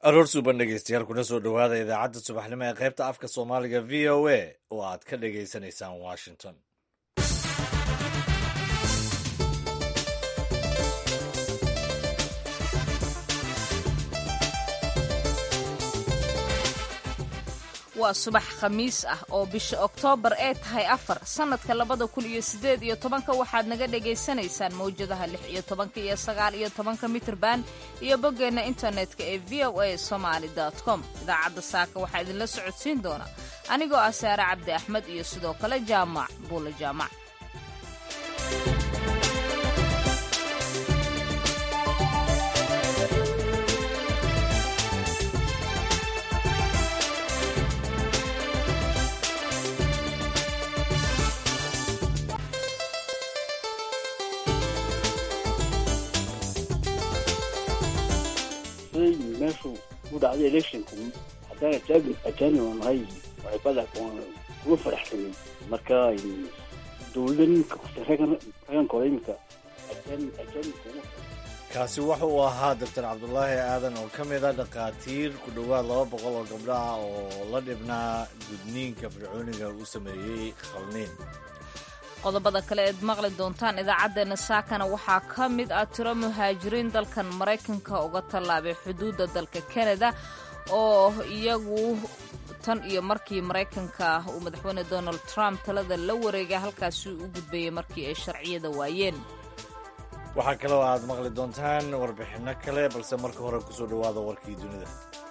aroor suuban dhegeystayaal kuna soo dhowaada idaacadda subaxnimo ee qaybta afka soomaaliga v o a oo aad ka dhagaysanaysaan washington waa subax khamiis ah oo bisha oktoobar ee tahay afar sannadka labada kun iyo siddeed iyo tobanka waxaad naga dhagaysanaysaan mawjadaha lix iyo tobanka iyo sagaal iyo tobanka mitrban iyo boggeenna internetka ee v o a somaali com idaacadda saaka waxaa idinla socodsiin doona anigoo ah saare cabdi axmed iyo sidoo kale jaamac buule jaamac meeshu u dhacday electionku haddaan ajaanib ajaanib aan ahay waxibada kuma faraxsanin marka dowladda ninka ragankooda iminka ajaanibka kaasi wuxa uu ahaa doctor cabdulaahi aadan oo ka mid a dhakhaatiir ku dhowaad laba boqol oo gabdho ah oo la dhibnaa gudniinka fircooniga uu sameeyey khalniin qodobada kale eed maqli doontaan idaacaddeenna saakana waxaa ka mid ah tiro muhaajiriin dalkan maraykanka uga tallaabay xuduudda dalka kanada oo iyagu tan iyo markii maraykanka uu madaxweyne donald trump talada la wareegay halkaasi u gudbayay markii ay sharciyada waayeen waxaa kaloo aad maqli doontaan warbixinno kale balse marka hore kusoo dhowaada warkii dunida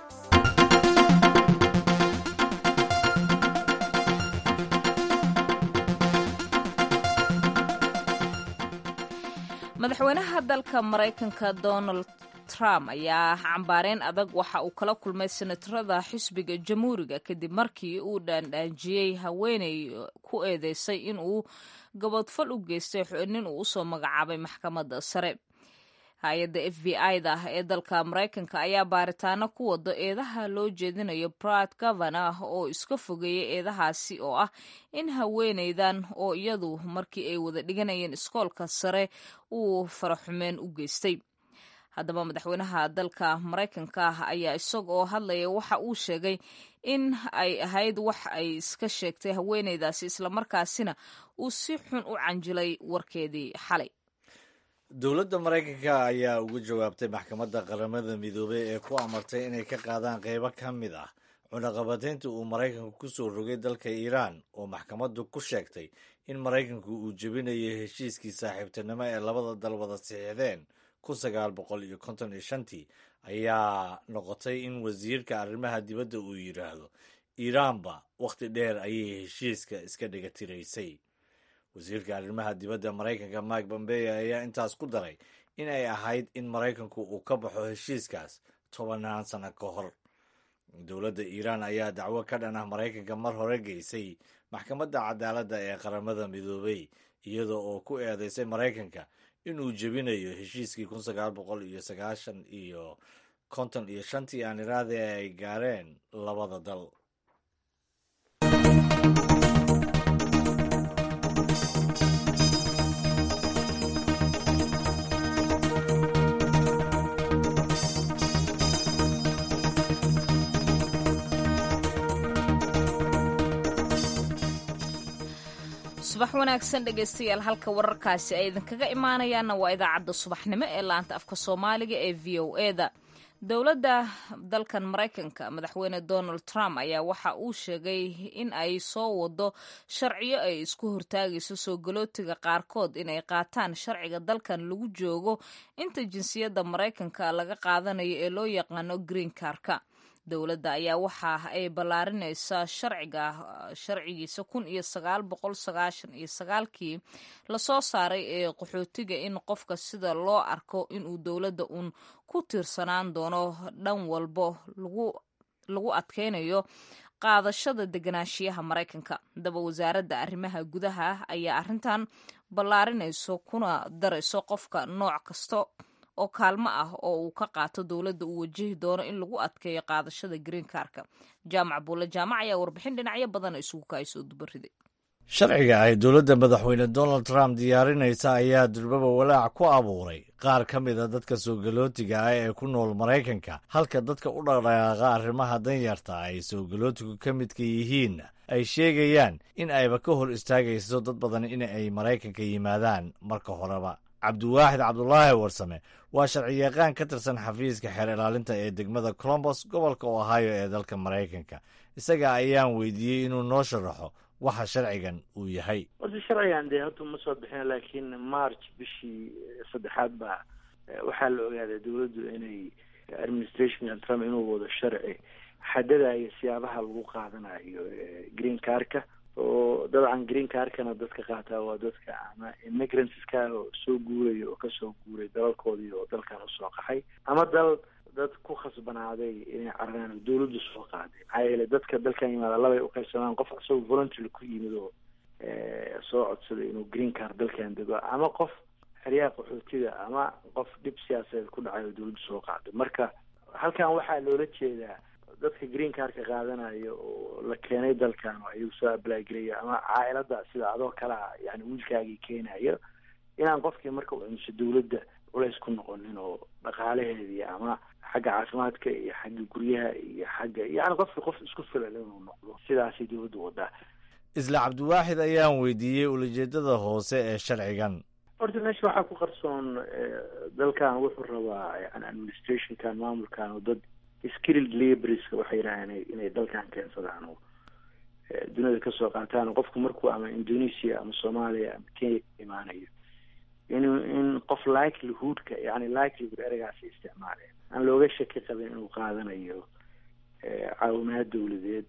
madaxweynaha dalka maraykanka donald trump ayaa cambaareen adag waxa uu kala kulmay senatarada xisbiga jamhuuriga kadib markii uu dhaandhaanjiyey haweeney ku eedeysay in uu gabodfal u geystay nin uu usoo magacaabay maxkamadda sare hay-adda f b i-da ee dalka maraykanka ayaa baaritaano ku wado eedaha loo jeedinayo brad governor oo iska fogeeyay eedahaasi oo ah in haweeneydan oo iyadu markii ay wada dhiganayeen iskoolka sare uu faraxumeen u geystay haddaba madaxweynaha dalka maraykanka ayaa isagoo hadlaya waxa uu sheegay in ay ahayd wax ay iska sheegtay haweeneydaasi islamarkaasina uu si xun u canjilay warkeedii xalay dowladda maraykanka ayaa uga jawaabtay maxkamadda qaramada midoobey ee ku amartay inay ka qaadaan qeybo ka mid ah cunaqabataynta uu maraykanku ku soo rogay dalka iiraan oo maxkamaddu ku sheegtay in maraykanku uu jebinayay heshiiskii saaxiibtinimo ee labada dal wada siixdeen kun sagaal boqol iyo konton iyo shantii ayaa noqotay in wasiirka arrimaha dibadda uu yidhaahdo iiraanba wakhti dheer ayay heshiiska iska dhiga tiraysay wasiirka arrimaha dibadda maraykanka mike bombeye ayaa intaas ku daray in ay ahayd in maraykanku uu ka baxo heshiiskaas tobanaan sano ka hor dowladda iiraan ayaa dacwo ka dhan ah maraykanka mar hore geysay maxkamadda cadaaladda ee qaramada midoobey iyada oo ku eedeysay maraykanka inuu jebinayo heshiiskii kun sagaal boqol iyo sagaashan iyo konton iyo shantii aan iraade ay gaareen labada dal subax wanaagsan dhegaystayaal halka wararkaasi ay idinkaga imaanayaanna waa idaacadda subaxnimo ee laanta afka soomaaliga ee v o eda dowladda dalkan maraykanka madaxweyne donald trump ayaa waxa uu sheegay in ay soo wado sharciyo ay isku hortaagayso soo galootiga qaarkood inay qaataan sharciga dalkan lagu joogo inta jinsiyadda maraykanka laga qaadanayo ee loo yaqaano green karka dowladda ayaa waxa ay ballaarinaysaa sharciga sharcigiisa kun iyo sagaal boqol sagaashan iyo sagaalkii lasoo saaray ee qaxootiga in qofka sida loo arko inuu dowladda uun ku tiirsanaan doono dhan walbo lagu adkaynayo qaadashada deganaanshiyaha maraykanka haddaba wasaaradda arrimaha gudaha ayaa arrintan ballaarinayso kuna darayso qofka nooc kasta oo kaalmo ah oo uu ka qaato dowladda uu wajihi doono in lagu adkeeyo qaadashada green karka jaamac buulle jaamac ayaa warbixin dhinacyo badan isugu kaasoo dubariday sharciga ay dowladda madaxweyne donald trump diyaarinaysa ayaa durbaba walaac ku abuuray qaar ka mid a dadka soogalootiga ah ee ku nool maraykanka halka dadka u dhaqdhaqaaqa arrimaha danyarta ay soogalootigu ka midka yihiin ay sheegayaan in ayba ka hor istaagayso dad badan in ay maraykanka yimaadaan marka horeba cabdiwaaxid cabdulaahi warsame waa sharciyaqaan ka tirsan xafiiska xeer ilaalinta ee degmada colombos gobolka ohio ee dalka maraykanka isaga ayaan weydiiyey inuu noo sharaxo waxa sharcigan uu yahay horta sharcigan dee hadda ma soo bixin laakiin march bishii saddexaad baa waxaa la ogaaday dowladdu inay administrationka trump inuu wado sharci xadadayo siyaabaha lagu qaadanayo green carka oo dabcan green carkana dadka qaataa waa dadka ama immigrantska oo soo guuraya oo kasoo guuray dalalkoodii oo dalkan usoo qaxay ama dal dad ku khasbanaaday inay cararaan dawladdu soo qaaday maxaa yeele dadka dalkan yimaada labay uqaybsamaan qof asagoo voluntery ku yimid oo soo codsaday inuu green car dalkan dego ama qof xeryaha qaxootiga ama qof dhib siyaasadeed ku dhacay oo dawladdu soo qaaday marka halkan waxaa loola jeedaa dadka green carka qaadanayo oo la keenay dalkan oo ayagu soo ablaagelaya ama caailada sida adoo kale ah yani wiilkaagii keenayo inaan qofkii marka u cunso dawladda culays ku noqonin oo dhaqaalaheedii ama xagga caafimaadka iyo xagga guryaha iyo xagga yani qofki qof isku filan inuu noqdo sidaasay dawladda wadaa isla cabdiwaaxid ayaan weydiiyey ulajeedada hoose ee sharcigan horta meesha waxaa ku qarsoon dalkan wuxuu rabaa yani administrationkan maamulkan oo dad skilled laborska waxay yidhahdeen inay dalkan keensadaan oo duniyada kasoo qaataan qofku markuu ama indonesia ama soomaaliya ama kenya imaanayo in in qof likelihoodka yani likelihood eragaasi isticmaaleen aan looga shaki qabin inuu qaadanayo caawimaad dawladeed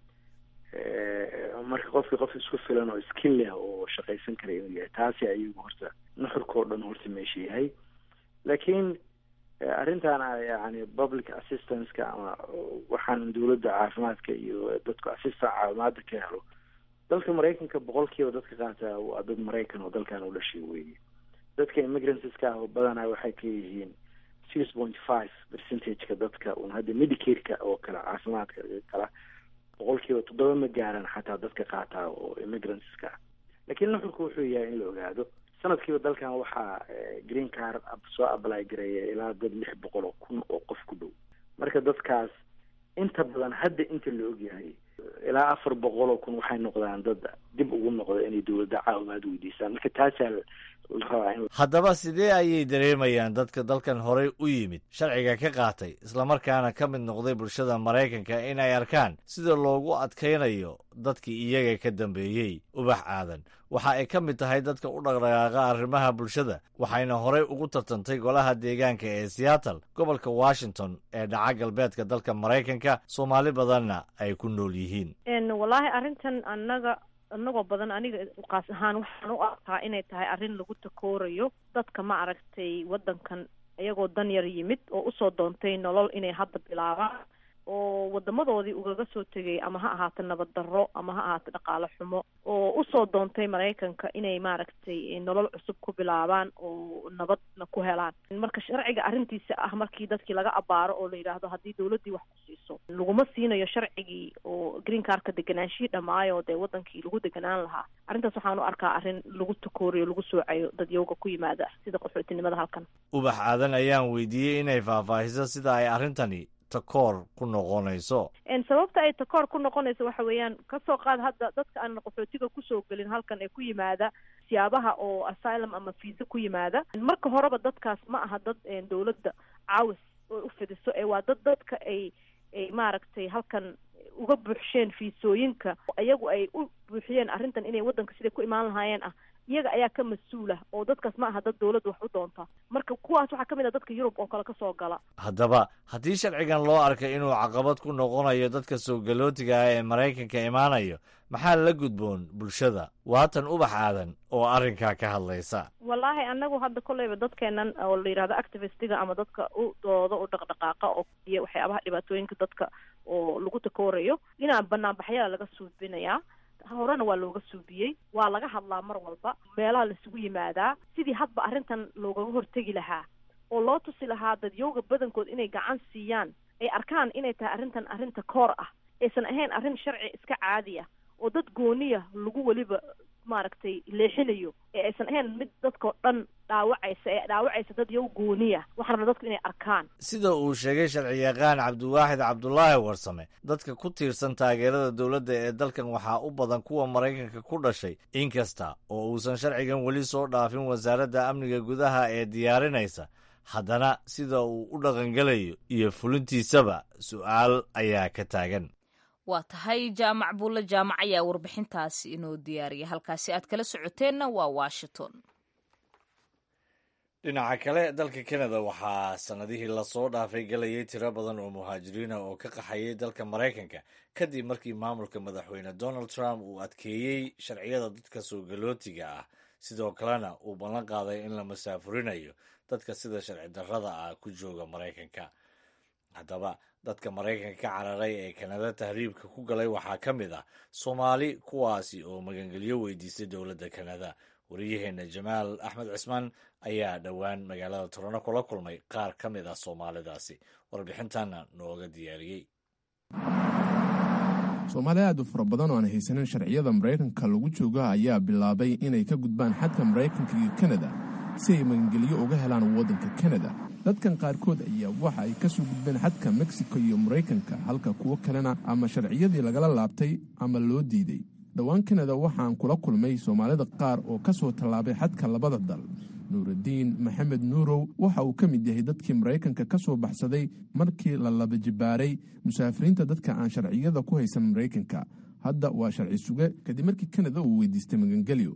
marka qofkii qof isku filan oo skill leh oo shaqaysan kara inuu yahay taasi ayagu horta nuxurka oo dhan horta meesha yahay laakiin arrintan yani public assistanceka ama waxaan dawladda caafimaadka iyo dadku assistant caawimaada ka helo dalka maraykanka boqolkiiba dadka qaataa waa dad maraykan oo dalkan u dhashay weeye dadka immigrantiska ah oo badanaa waxay ka yihiin six point five percentageka dadka un hadda medicare-ka oo kale caafimaadka kala boqolkiiba toddoba ma gaaran xataa dadka qaataa oo immigrantiska ah laakiin nuxurku wuxuu yahay in la ogaado sanadkiiba dalkan waxaa green car soo apply gareeya ilaa dad lix boqol oo kun oo qof ku dhow marka dadkaas inta badan hadda inta la ogyahay ilaa afar boqol oo kun waxay noqdaan dad dib ugu noqda inay dawladda caawimaad weydiisaan marka taasaa la rabaa in haddaba sidee ayay dareemayaan dadka dalkan horey u yimid sharciga ka qaatay islamarkaana ka mid noqday bulshada maraykanka in ay arkaan sida loogu adkaynayo dadkii iyaga ka dambeeyey ubax aadan waxa ay ka mid tahay dadka u dhaqdhaqaaqa arrimaha bulshada waxayna horey ugu tartantay golaha deegaanka ee seattle gobolka washington ee dhaca galbeedka dalka maraykanka soomaali badanna ay ku nool yihiin wallaahi arrintan annaga inagoo badan aniga qaas ahaan waxaan u arkaa inay tahay arrin lagu takoorayo dadka ma aragtay waddankan iyagoo dan yar yimid oo usoo doontay nolol inay hadda bilaabaan oo wadamadoodii ugaga soo tegay ama ha ahaato nabad darro ama ha ahaato dhaqaale xumo oo usoo doontay maraykanka inay maaragtay nolol cusub ku bilaabaan oo nabadna ku helaan marka sharciga arrintiisa ah markii dadkii laga abaaro oo la yidhaahdo haddii dawladdii wax ku siiso laguma siinayo sharcigii oo green carka deganaanshihii dhammaayo dee wadankii lagu deganaan lahaa arrintaas waxaan u arkaa arrin lagu takooriyo lagu soocayo dadyowga ku yimaada sida qaxootinimada halkan ubax aadan ayaan weydiiyey inay faahfaahiso sida ay arrintani takoor ku noqonayso sababta ay takoor ku noqonayso waxa weeyaan kasoo qaad hadda dadka aan qaxootiga kusoo gelin halkan ee ku yimaada siyaabaha oo asylum ama fiisa ku yimaada marka horeba dadkaas ma aha dad dawladda caawis oo u fidiso ee waa dad dadka ay ay maaragtay halkan uga buuxsheen fiisooyinka iyagu ay u buuxiyeen arrintan inay waddanka siday ku imaan lahaayeen ah iyaga ayaa ka mas-uula oo dadkaas ma aha dad dawladda wax u doonta marka kuwaas waxaa ka mid ah dadka yurub oo kale kasoo gala haddaba haddii sharcigan loo arkay inuu caqabad ku noqonayo dadka soo galootiga ah ee maraykanka imaanayo maxaa la gudboon bulshada waatan ubax aadan oo arrinkaa ka hadlaysa wallaahi anagu hadda kolleyba dadkeenan oo la yidhahdo activistiga ama dadka u dooda u dhaqdhaqaaqa oo iyo waxyaabaha dhibaatooyinka dadka oo lagu takoorayo inaan banaanbaxyada laga suubinayaa horena waa looga suubiyey waa laga hadlaa mar walba meelaha laisugu yimaadaa sidii hadba arrintan loogaga hortegi lahaa oo loo tusi lahaa dadyowga badankood inay gacan siiyaan ay arkaan inay tahay arrintan arrinta koor ah aysan ahayn arrin sharci iska caadi ah oo dad gooniya lagu weliba maaragtay leexinayo ee aysan ahayn mid dadkao dhan dhaawacaysa ee dhaawacaysa dad yow gooniya waxaan rabaa dadku inay arkaan sida uu sheegay sharciyaqaan cabdiwaaxid cabdulaahi warsame dadka ku tiirsan taageerada dowladda ee dalkan waxaa u badan kuwa maraykanka ku dhashay inkasta oo uusan sharcigan weli soo dhaafin wasaaradda amniga gudaha ee diyaarinaysa haddana sida uu u dhaqangelayo iyo fulintiisaba su'aal ayaa ka taagan waa tahay jaamac buulle jaamac ayaa warbixintaasi inoo diyaariya halkaasi aad kala socoteenna waa washington dhinaca kale dalka kanada waxaa sannadihii lasoo dhaafay galayay tiro badan oo muhaajiriina oo ka qaxayay dalka maraykanka kadib markii maamulka madaxweyne donald trump uu adkeeyey sharciyada dadka soo galootiga ah sidoo kalena uu ballan qaaday in la masaafurinayo dadka sida sharci darrada ah ku jooga maraykanka haddaba dadka maraykanka ka cararay ee kanada tahriibka ku galay waxaa ka mid ah soomaali kuwaasi oo magangelyo weydiistay dowladda kanada wariyaheenna jamaal axmed cismaan ayaa dhowaan magaalada torano kula kulmay qaar ka mid ah soomaalidaasi warbixintanna nooga diyaariyey soomaali aad u fara badan oo aan haysanin sharciyada maraykanka lagu jooga ayaa bilaabay inay ka gudbaan xadka maraykanka iyo kanada si ay magangelyo uga helaan waddanka kanada dadkan qaarkood ayaa waxa ay ka soo gudbeen xadka mexico iyo maraykanka halka kuwo kalena ama sharciyadii lagala laabtay ama loo diiday dhowaan kanada waxaan kula kulmay soomaalida qaar oo ka soo tallaabay xadka labada dal nuuraddiin maxamed nuurow waxa uu ka mid yahay dadkii maraykanka ka soo baxsaday markii la laba jibaaray musaafiriinta dadka aan sharciyada ku haysan maraykanka hadda waa sharci suge kadib markii kanada uu weydiistay magangelyo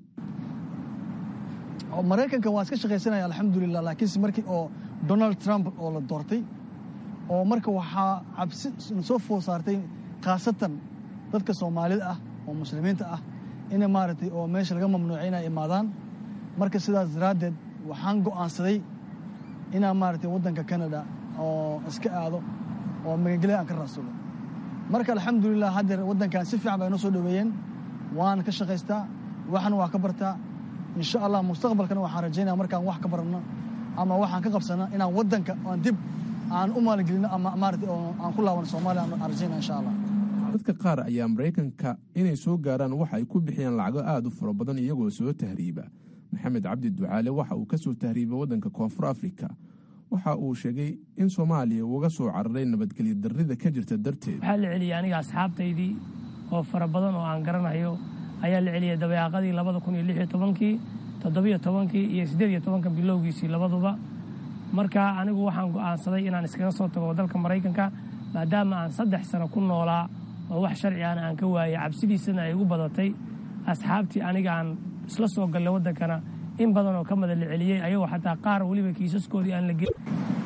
maraykanka waa iska shaqaysanaya alxamdulilah laakiinse markii oo donald trump oo la doortay oo marka waxaa cabsi soo food saartay khaasatan dadka soomaalida ah oo muslimiinta ah ina maaragtay oo meesha laga mamnuucay inay imaadaan marka sidaas daraaddeed waxaan go'aansaday inaan maaragtay waddanka canada oo iska aado oo magangelya aan ka raadsado marka alxamdulilah haddeer waddankan si fiican bay noo soo dhoweeyeen waan ka shaqaystaa waxna waa ka bartaa insha allah mustaqbalkana waxaan rajaynaya markaan wax ka baranno ama waxaan ka qabsano inaan waddanka aan dib aan u maalgelino ama maaragtay oo aan ku laabano soomaaliya aan rajaynaya insha allah dadka qaar ayaa maraykanka inay soo gaaraan waxa ay ku bixiyaan lacago aad u fara badan iyagoo soo tahriiba maxamed cabdi ducaale waxa uu ka soo tahriibay waddanka koonfur afrika waxa uu sheegay in soomaaliya uga soo cararay nabadgelyo darrida ka jirta darteed waxaa la celiyay aniga asxaabtaydii oo fara badan oo aan garanayo ayaa la celiyay dabeeqadii labada kun iyo lix iyo tobankii toddobiyo tobankii iyo siddeed iyo tobanka bilowgiisii labaduba marka anigu waxaan go'aansaday inaan iskaga soo tago dalka maraykanka maadaama aan saddex sano ku noolaa oo wax sharci aan aan ka waayay cabsidiisana ay igu badatay asxaabtii aniga aan isla soo gallay waddankana in badan oo ka mada la celiyey ayagoo xataa qaar weliba kiisaskoodii aan la gelin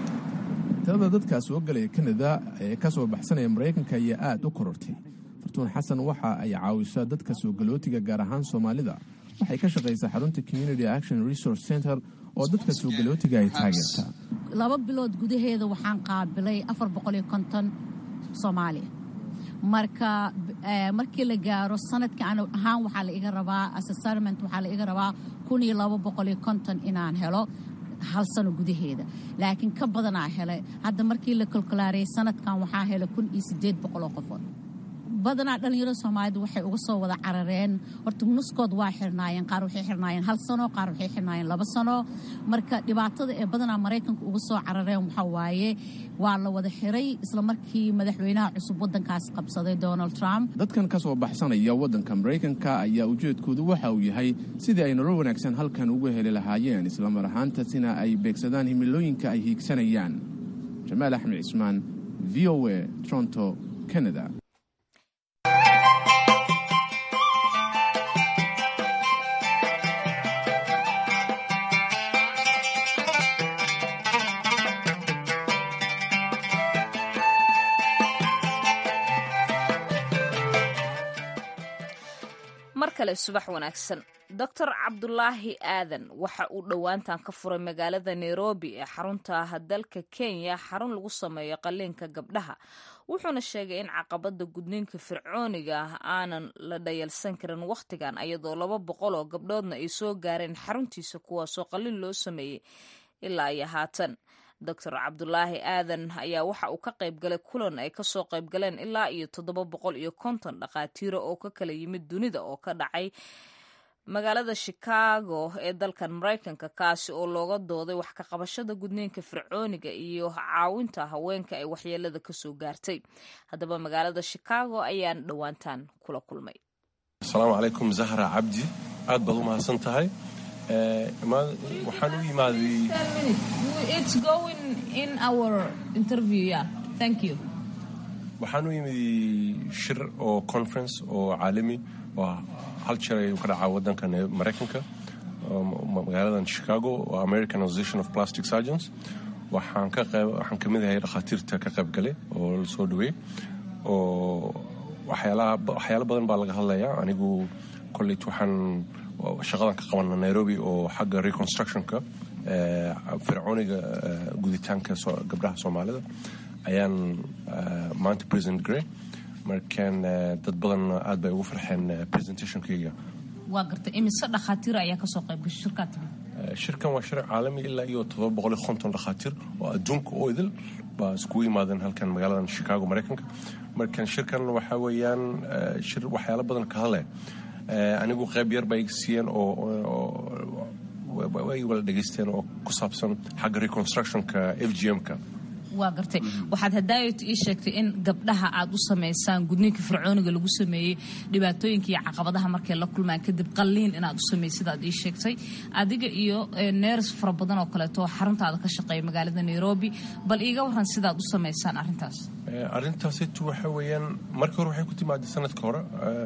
tirada dadkaa soo galaya kanada ee ka soo baxsanaya maraykanka ayaa aad u korortay fartuun xasan waxa ay caawisaa dadka soo galootiga gaar ahaan soomaalida waxay ka shaqaysaa xarunta community action resource center oo dadka soo galootiga ay taageertaa laba bilood gudaheeda waxaan qaabilay afar boqol iyo konton soomaaliya marka markii la gaaro sanadka an ahaan waxaa la iga rabaa assessment waxaa la iga rabaa kun iyo laba boqol iyo konton inaan helo hal sano gudaheeda laakiin ka badanaa helay hadda markii la kolkolaariyay sanadkan waxaa helay kun iyo siddeed boqol oo qofood badanaa dhallinyarada soomaalida waxay uga soo wada carareen horta nuskood waa xirnaayeen qaar waxay xirnaayeen hal sano qaar waxay xirnaayeen laba sano marka dhibaatada ee badanaa maraykanka uga soo carareen waxaa waaye waa la wada xiray isla markii madaxweynaha cusub waddankaas qabsaday donald trump dadkan ka soo baxsanaya waddanka maraykanka ayaa ujeedkoodu waxa uu yahay sidii ay nolol wanaagsan halkan uga heli lahaayeen islamar ahaantaasina ay beegsadaan himilooyinka ay hiigsanayaan jamaal axmed cismaan v o a toronto canada mar kale subax wanaagsan doctor cabdulaahi aadan waxa uu dhowaantan ka furay magaalada nairobi ee xarunta dalka kenya xarun lagu sameeyo qaliinka gabdhaha wuxuuna sheegay in caqabada gudniinka fircooniga ah aanan la dhayalsan karin wakhtigan ayadoo laba boqol oo gabdhoodna ay soo gaareen xaruntiisa kuwaasoo qalin loo sameeyey ilaa iyo haatan doctor cabdulaahi aadan ayaa waxa uu ka qayb galay kulan ay kasoo qayb galeen ilaa iyo toddoba boqol iyo konton dhakhaatiiro oo ka kala yimid dunida oo ka dhacay magaalada chicago ee dalkan maraykanka kaasi oo looga dooday wax ka qabashada gudniinka fircooniga iyo caawinta haweenka ay waxyeelada kasoo gaartay haddaba magaalada chicago ayaan dhowaantaan kula kulmay asalaamu calaykum zahra cabdi aad baad u mahadsan tahay waxaan u yimaaday waxaan u yimid shir oo conference oo caalami oo hal jir ayuu ka dhacaa waddanka maraykanka magaaladan chicago oo american association of plastic surgeons waxaan ka qayb waxaan ka mid ahay dhakhaatiirta ka qayb galay oo la soo dhaweey oo waxyaalaha waxyaalo badan baa laga hadlayaa anigu kolleyt waxaan shaqadan ka qabana nairobi oo xagga reconstructionka fircooniga guditaanka gabdhaha soomaalida ayaan maanta president grey markaan dad badan aad bay ugu farxeen presentationkayga waa gartay imise dhakhaatiir ayaa kasoo qayb gashay shirkaa timid shirkan waa shir caalami ilaa iyo todoba boqol iyo konton dhakhaatiir oo adduunka oo idil baa iskugu yimaadeen halkan magaaladan chicago maraykanka markan shirkan waxaa weeyaan shir waxyaalo badan ka hadlaya anigu qayb yar bay siiyeen oo way wala dhegaysteen oo ku saabsan xagga reconstructionka f g m-ka waa gartay waxaad hadaayot ii sheegtay in gabdhaha aad u samaysaan gudniinka fircooniga lagu sameeyey dhibaatooyinka iyo caqabadaha markay la kulmaan kadib qalliin inaad u samaysid aad ii sheegtay adiga iyo neers fara badan oo kaleeto xaruntaada ka shaqeeya magaalada nairobi bal iiga waran sidaad u samaysaan arrintaas arrintaasitu waxa weeyaan markii hore waxay ku timaaday sanadka hore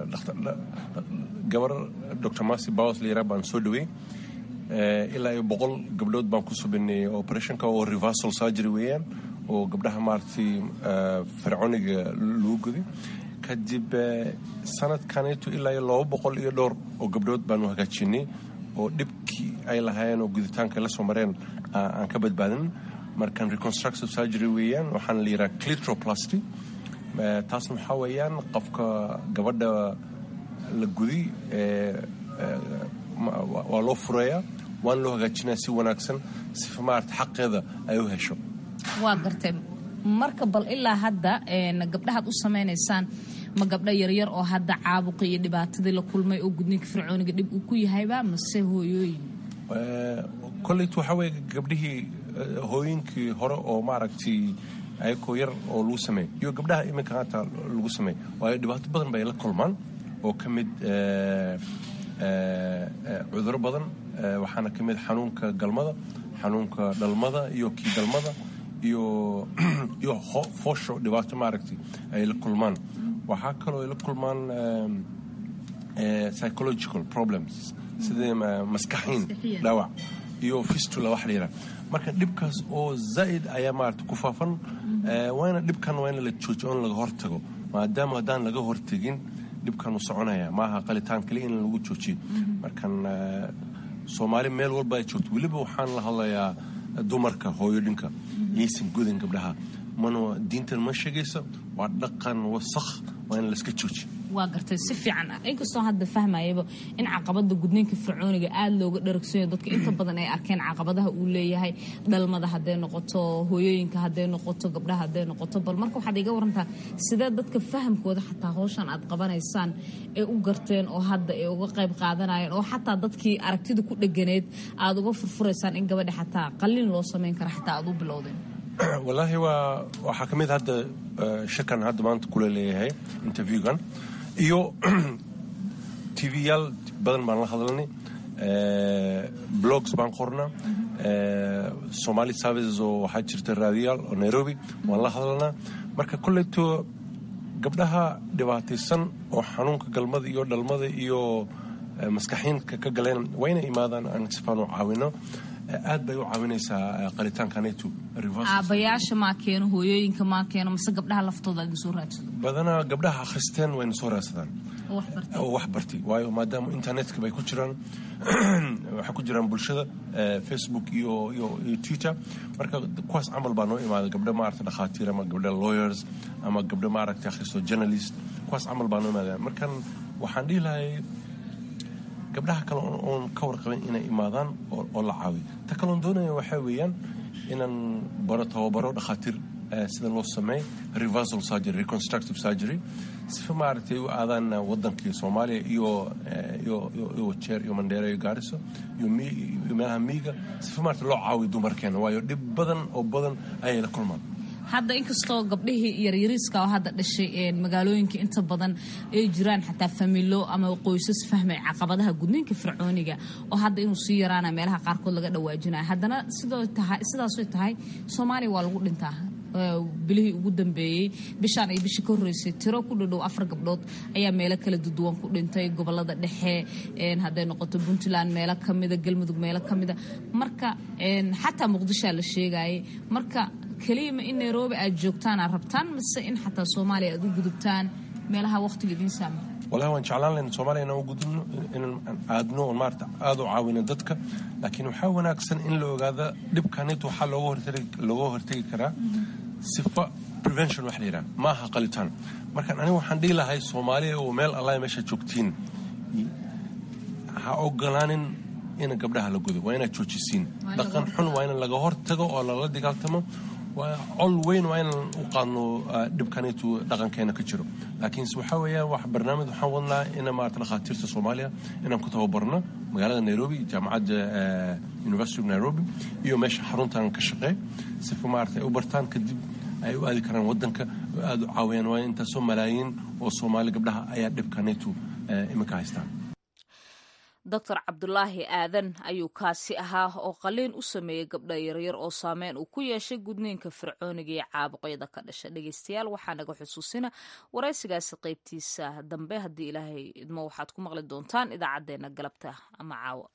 gabar dr masi bawas la yaraa baan soo dhaweey ilaa iyo boqol gabdhood baan ku subineeyey operationka oo reversal surgery weeyaan oo gabdhaha maaragtay fircooniga lagu guday kadib sanadkaneetu ilaa iyo laba boqol iyo dhowr oo gabdhood baanu hagaajinay oo dhibkii ay lahaayeen oo guditaanka la soo mareen aan ka badbaadin markan reconstructive surgery weeyaan waxaana la yidhaha clitroplasty taasna waxaa weeyaan qofka gabadha la guday waa loo fureeyaa waana loo hagaajinaya si wanaagsan sifa maarata xaqeeda ay u hesho waa gartay marka bal ilaa hadda gabdhahaad u samaynaysaan ma gabdho yaryar oo hadda caabuqi iyo dhibaatadii la kulmay oo gudniinka fircooniga dhib uu ku yahayba mase hooyooyin kolleyt waxaa weeye gabdhihii hooyinkii hore oo maaragtay ayakoo yar oo lagu sameey iyo gabdhaha iminka haata lagu sameey waayo dhibaato badan bay la kulmaan oo ka mid cuduro badan waxaana ka mid xanuunka galmada xanuunka dhalmada iyo kii galmada iyo iyo foosho dhibaato maaragtay ay la kulmaan waxaa kaloo ay la kulmaan psychological problems sidii maskaxiin dhaawac iyo fistula wax la yidhaha marka dhibkaas oo zaa'id ayaa maarata ku faafan waana dhibkan waa in la joojiyo in laga hortago maadaama haddaan laga hortegin dhibkan uu soconaya maaha qalitaan kaliya in lagu joojiyo markan soomaali meel walba ay joogto weliba waxaan la hadlayaa dumarka hooyodhinka yaysan gudin gabdhaha mana diintan ma sheegaysa waa dhaqan wasakh waa in layska joojiyo waa gartay si fiican ah inkastoo hadda fahmayaba in caqabada gudniinka fircooniga aada looga dharagsanyo dadka inta badan ay arkeen caqabadaha uu leeyahay dhalmada hadday noqoto hooyooyinka hadday noqoto gabdhaha hadday noqoto bal marka waxaad iga warantaa sidee dadka fahamkooda xataa howshan aad qabanaysaan ay u garteen oo hadda ay uga qayb qaadanayeen oo xataa dadkii aragtida ku dheganeed aad uga furfuraysaan in gabadha xataa qalliin loo samayn kara xataa aad u bilowdeen wallaahi waa waxaa ka mid hadda shirkan hadda maanta kula leeyahay interviewgan iyo tvyaal badan baan la hadlanay blogs baan qornaa somali services oo waxaa jirta raadiyaal oo nairobi waan la hadlanaa marka kolleyto gabdhaha dhibaataysan oo xanuunka galmada iyo dhalmada iyo maskaxiinka ka galeen waa inay imaadaan aan sifaan u caawino aad bay u caawinaysaa qalitaankaneetu aabayaasha maa keeno hooyooyinka maa keeno mase gabdhaha laftooda idin soo raadsado badanaa gabdhaha akhristeen wayna soo raadsadaan oo wax bartay waayo maadaama internetka bay ku jiraan waxay ku jiraan bulshada facebook iyo iyo iyo twitter marka kuwaas camal baa noo imaada gabdho maaragta dhakhaatiir ama gabdho lawyers ama gabdho maaragta akhristo journalist kuwaas camal baa noo imaada markan waxaan dhihi lahay gabdhaha kale oon ka warqabin inay imaadaan oo la caawiyo ta kaloon doonaya waxaa weeyaan inaan baro tababaro dhakhaatiir sida loo sameey reversal surgery reconstructive surgery sifa maaragtay u aadaan wadankii soomaaliya iyo iyo jeer iyo mandheera iyo gaariso iyo meelaha miiga sifa maaragtay loo caawiyo dumarkeena waayo dhib badan oo badan ayay la kulmaan hadda inkastoo gabdhihii yaryariiska oo hadda dhashay magaalooyinka inta badan ay jiraan xataa familo ama qoysas fahmay caqabadaha gudniinka fircooniga oo hadda inuu sii yaraana meelaha qaarkood laga dhawaajinaya haddana sidaasoy tahay soomaaliya waa lagu dhintaa bilihii ugu dambeeyey bishaan iyo bishii ka horreysay tiro ku dhadhow afar gabdhood ayaa meelo kala duduwan ku dhintay gobolada dhexe hadday noqoto puntland meelo kamida galmudug meelo kamida marka xataa muqdishoa la sheegayay marka keliyama in nairobi aad joogtaan aad rabtaan mise in xataa soomaaliya aad u gudubtaan meelaha waqtiga idiin saama walahi waan jeclaan lahayn soomaaliya inaan u gudubno inaan aadno oon maarata aada u caawino dadka laakiin waxaa wanaagsan in la ogaada dhibkanit waxaa looga hortegi karaa sifa prevention wax la yidhaha ma aha qalitaan markaan aniga waxaan dhihi lahay soomaaliya oo meel allah meesha joogtiin ha ogolaanin in gabdhaha la gudo waa inaad joojisiin dhaqan xun waa in laga hortago oo lala dagaaltamo col weyn waa inaan u qaadno dhibkanitu dhaqankeena ka jiro laakiinse waxaa weeyaan wax barnaamij waxaan wadnaa ina maarata dhakhaatiirta soomaaliya inaan ku tababarno magaalada nairobi jaamacadda university of nairobi iyo meesha xaruntan ka shaqeey sifa maarata ay u bartaan kadib ay u aadi karaan wadanka aada u caawiyaan waa intaasoo malaayiin oo soomaali gabdhaha ayaa dhibkanitu iminka haystaan doctor cabdulaahi aadan ayuu kaasi ahaa oo qaliin u sameeyey gabdha yaryar oo saameyn uu ku yeeshay gudniinka fircooniga iyo caabuqyada ka dhasha dhegeystayaal waxaa naga xusuusina waraysigaasi qeybtiisa dambe haddii ilaahay idmo waxaad ku maqli doontaan idaacadeena galabta ama caawa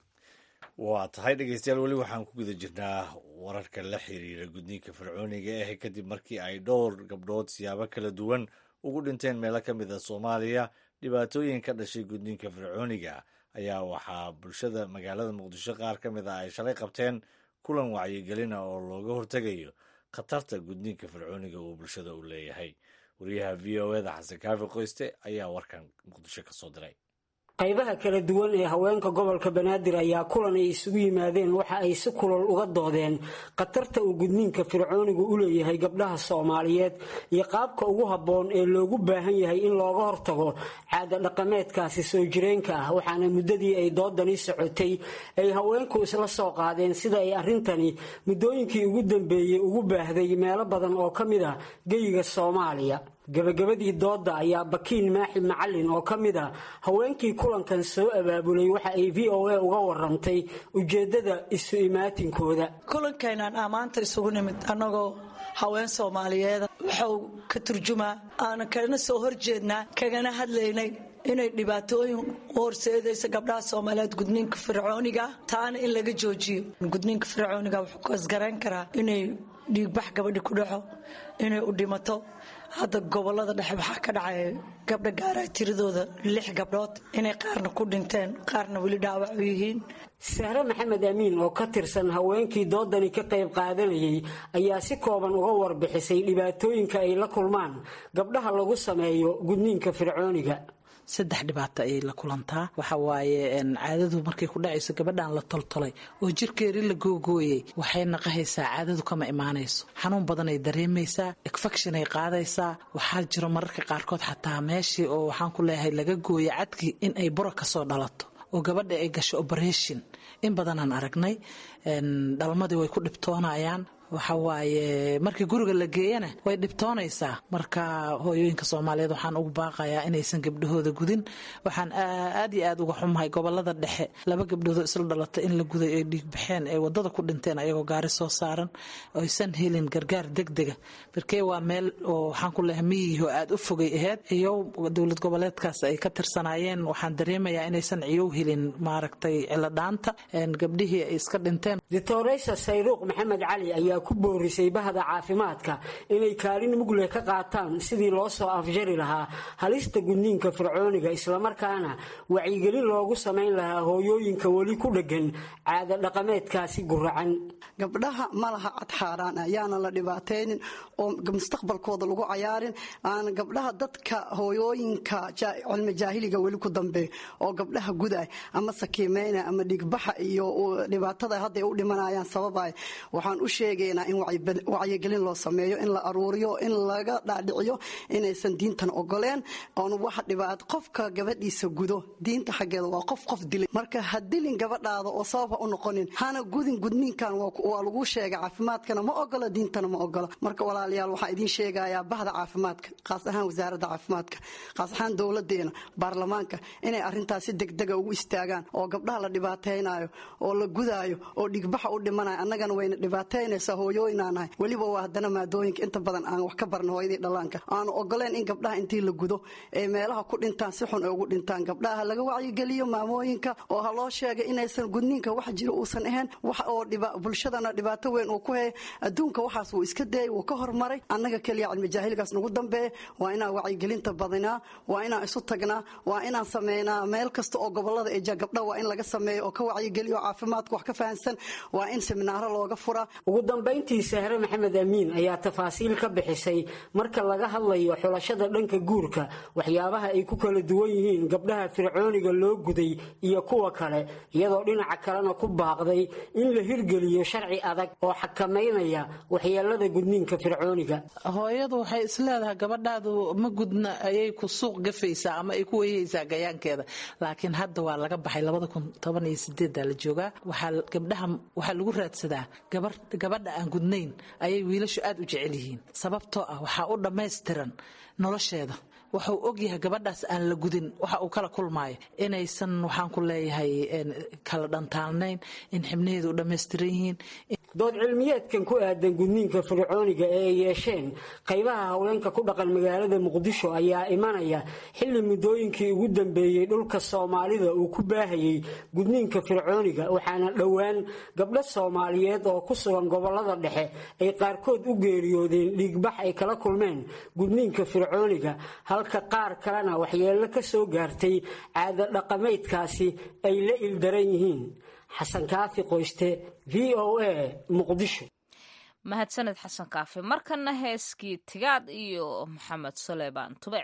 waa tahay dhegeystayaal weli waxaan ku guda jirnaa wararka la xiriira gudniinka fircooniga ah kadib markii ay dhowr gabdhood siyaabo kala duwan ugu dhinteen meelo ka mid a soomaaliya dhibaatooyin ka dhashay gudniinka fircooniga ayaa waxaa bulshada magaalada muqdisho qaar ka mid ah ay shalay qabteen kulan wacyigelina oo looga hortegayo khatarta gudniinka fircooniga uu bulshada u leeyahay wariyaha v o eda xasan kaafi qoyste ayaa warkan muqdisho ka soo diray qaybaha kala duwan ee haweenka gobolka banaadir ayaa kulan ay isugu yimaadeen waxa ay si kulol uga doodeen khatarta uu gudniinka fircoonigu u leeyahay gabdhaha soomaaliyeed iyo qaabka ugu habboon ee loogu baahan yahay in looga hortago caada dhaqameedkaasi soo jireenka ah waxaana muddadii ay doodani socotay ay haweenku isla soo qaadeen sida ay arrintani muddooyinkii ugu dambeeyey ugu baahday meelo badan oo ka mid ah geyiga soomaaliya gabagabadii doodda ayaa bakiin maaxi macalin oo ka mid a haweenkii kulankan soo abaabulay waxa ay v o a uga warantay ujeeddada isu imaatinkooda kulankeenaan aa maanta isugu nimid annagoo haween soomaaliyeeda wuxuu ka turjumaa aanan kalena soo horjeednaa kagana hadlaynay inay dhibaatooyin u horseedaysa gabdhaha soomaaliyeed gudniinka fircooniga taana in laga joojiyo gudniinka fircooniga wuxuu kasgarayn karaa inay dhiigbax gabadhi ku dhaco inay u dhimato hadda gobolada dhexe waxaa ka dhacay gabdha gaara tiradooda lix gabdhood inay qaarna ku dhinteen qaarna weli dhaawac u yihiin sahre maxamed amiin oo ka tirsan haweenkii doodani ka qayb qaadanayay ayaa si kooban uga warbixisay dhibaatooyinka ay la kulmaan gabdhaha lagu sameeyo gudniinka fircooniga saddex dhibaato ayay la kulantaa waxa waaye caadadu markay ku dhacayso gabadhan la toltolay oo jirkeedii la googooyey waxay naqahaysaa caadadu kama imaanayso xanuun badanay dareemaysaa infectionay qaadaysaa waxaa jiro mararka qaarkood xataa meeshii oo waxaan ku leeyahay laga gooyo cadkii in ay buro kasoo dhalato oo gabadha ay gasho operation in badanaan aragnay dhalmadii way ku dhibtoonayaan waxa waaye markii guriga la geeyana way dhibtoonaysaa marka hooyooyinka soomaaliyeed waxaan ugu baaqayaa inaysan gabdhahooda gudin waxaan aad iyo aad uga xumahay gobolada dhexe laba gabdhoodoo isla dhalatay in la guday ay dhiigbaxeen ay wadada ku dhinteen ayagoo gaari soo saaran aysan helin gargaar degdega barkee waa meel oo waxaan ku leehay miyihi oo aad u fogay aheyd iyo dowlad goboleedkaas ay ka tirsanaayeen waxaan dareemayaa inaysan ciyow helin maaragtay ciladhaanta gabdhihii ay iska dhinteen doctoresa sayruuq maxamed cali ayaa ku boorisay bahda caafimaadka inay kaalin mugle ka qaataan sidii loo soo afjari lahaa halista gudniinka fircooniga islamarkaana wacyigelin loogu samayn lahaa hooyooyinka weli ku dheggan caada dhaqameedkaasi guracan gabdhaha ma laha cad xaaraan ah yaana la dhibaataynin oo mustaqbalkooda lagu cayaarin aana gabdhaha dadka hooyooyinka cilmi jaahiliga weli ku dambeeyo oo gabdhaha guday ama sakiimeyna ama dhigbaxa iyo dhibaatada hadday u dhimanayaan sababay waxaan u sheegaya baaqaynaa in wacyigelin loo sameeyo in la aruuriyo in laga dhaadhiciyo inaysan diintan ogoleen oon wax dhibaat qofka gabadhiisa gudo diinta xaggeeda waa qof qof dilay marka ha dilin gabadhaada oo sabab ha u noqonin hana gudin gudniinkan waa lagu sheegay caafimaadkana ma ogola diintana ma ogola marka walaalayaal waxaan idiin sheegayaa bahda caafimaadka qaas ahaan wasaaradda caafimaadka qaas ahaan dowladeena baarlamaanka inay arintaas si degdega ugu istaagaan oo gabdhaha la dhibaataynayo oo la gudaayo oo dhigbaxa u dhimanayo annagana wayna dhibaataynaysaa hooyooyinaanahay weliba waa haddana maadooyinka inta badan aan wax ka barna hooyadii dhallaanka aanu ogoleen in gabdhaha intii la gudo ee meelaha ku dhintaan si xun ay ugu dhintaan gabdhaha laga wacyigeliyo maamooyinka oo ha loo sheegay inaysan gudniinka wax jiro uusan ahayn wax oo bulshadana dhibaato weyn uu ku haya adduunka waxaas wuu iska dayay wuu ka hormaray annaga keliya cilmi jaahiligaas nagu dambeeya waa inaan wacyigelinta badinaa waa inaan isu tagnaa waa inaan sameynaa meel kasta oo gobolada ee gabdha waa in laga sameeyo oo ka wacyigeliyo caafimaadka wax ka fahansan waa in seminaaro looga furaa ugu dambayntii sahre maxamed amiin ayaa tafaasiil ka bixisay marka laga hadlayo xulashada dhanka guurka waxyaabaha ay ku kala duwan yihiin gabdhaha fircooniga loo guday iyo kuwa kale iyadoo dhinaca kalena ku baaqday in la hirgeliyo sharci adag oo xakamaynaya waxyeelada gudniinka fircooniga hooyadu waxay isleedahay gabadhaadu ma gudna ayay ku suuq gafaysaa ama ay ku weyhaysaa gayaankeeda laakiin hadda waa laga baxay labada kun toban iyo sideedda la joogaa waxaa gabdhaha waxaa lagu raadsadaa gabar gabadha aan gudnayn ayay wiilashu aad u jecel yihiin sababtoo ah waxaa u dhammaystiran nolosheeda wuxuu ogyahay gabadhaas aan la gudin waxa uu kala kulmaayo inaysan waxaan ku leeyahay kala dhantaalnayn in xibnaheedu u dhammaystiran yihiin dood cilmiyeedkan ku aadan gudniinka fircooniga ee ay yeesheen qaybaha haweenka ku dhaqan magaalada muqdisho ayaa imanaya xilli muddooyinkii ugu dambeeyey dhulka soomaalida uu ku baahayey gudniinka fircooniga waxaana dhowaan gabdho soomaaliyeed oo ku sugan gobolada dhexe ay qaarkood u geeriyoodeen dhiigbax ay kala kulmeen gudniinka fircooniga halka qaar kalena waxyeello ka soo gaartay caado dhaqameedkaasi ay la ildaran yihiin xasan kaafi qoyste v o a muqdisho mahadsaned xasan kaafi markana heeskii tigaad iyo maxamed suleymaan tube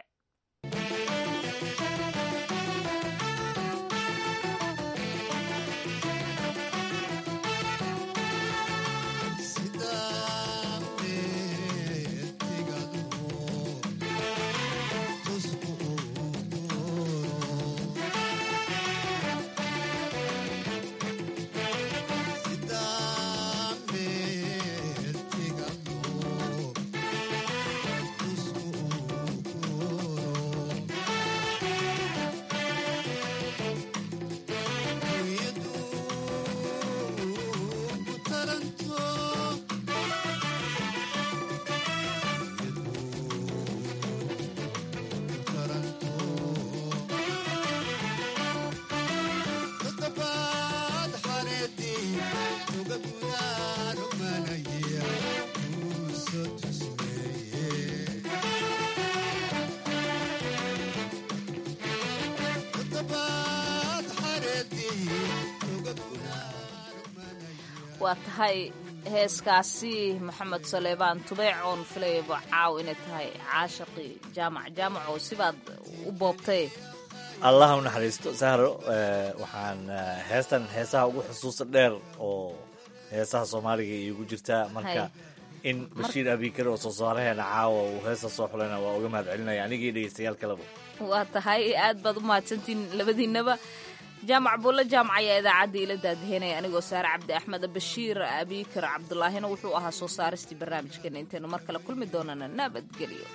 waa tahay heeskaasi maxamed saleebaan tubeec oon filayaba caaw inay tahay caashaqii jaamac jaamac oo sibaad u boobtay allah u naxariisto sahro waxaan heestan heesaha ugu xusuusta dheer oo heesaha soomaaliga iigu jirtaa marka in bashiir abikar oo soo saaraheena caawa uu heesta soo xulayna waa uga mahad celinaya anigii dhegeystayaal kaleba waa tahay aad baad u mahadsantiin labadiinaba jaamac buulle jaamac ayaa idaacadda ila daadaheynaya anigoo saare cabdi axmed bashiir abikar cabdulaahina wuxuu ahaa soo saaristii barnaamijkeena intaynu mar kale kulmi doonana nabadgelyo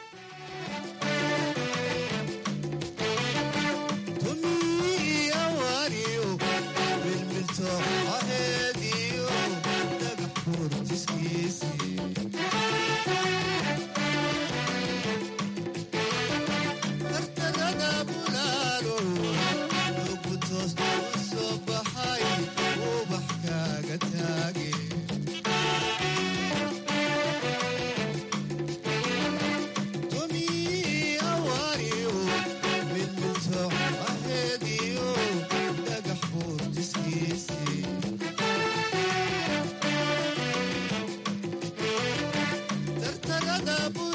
tartarada